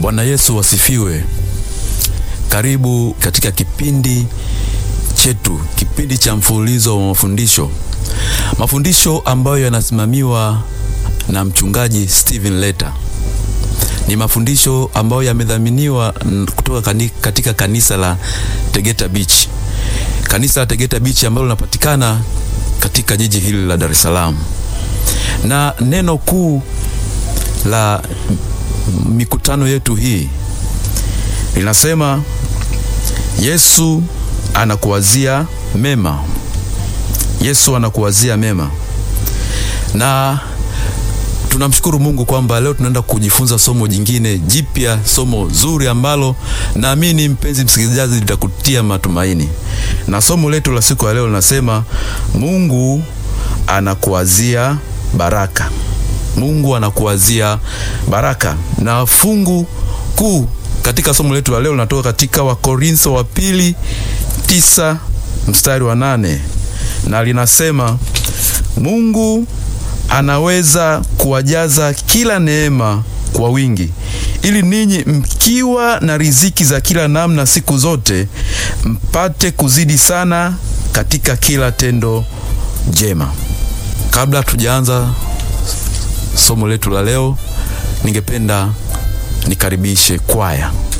Bwana Yesu wasifiwe. Karibu katika kipindi chetu, kipindi cha mfululizo wa mafundisho, mafundisho ambayo yanasimamiwa na mchungaji Steven Leta. Ni mafundisho ambayo yamedhaminiwa kutoka katika kanisa la Tegeta Beach, kanisa la Tegeta Beach ambalo linapatikana katika jiji hili la Dar es Salaam, na neno kuu la mikutano yetu hii linasema Yesu anakuwazia mema. Yesu anakuwazia mema, na tunamshukuru Mungu kwamba leo tunaenda kujifunza somo jingine jipya, somo zuri ambalo naamini mpenzi msikilizaji litakutia matumaini. Na somo letu la siku ya leo linasema Mungu anakuwazia baraka. Mungu anakuwazia baraka, na fungu kuu katika somo letu la leo linatoka katika Wakorintho wa pili tisa mstari wa nane na linasema Mungu anaweza kuwajaza kila neema kwa wingi, ili ninyi mkiwa na riziki za kila namna siku zote mpate kuzidi sana katika kila tendo jema. Kabla tujaanza somo letu la leo, ningependa nikaribishe kwaya.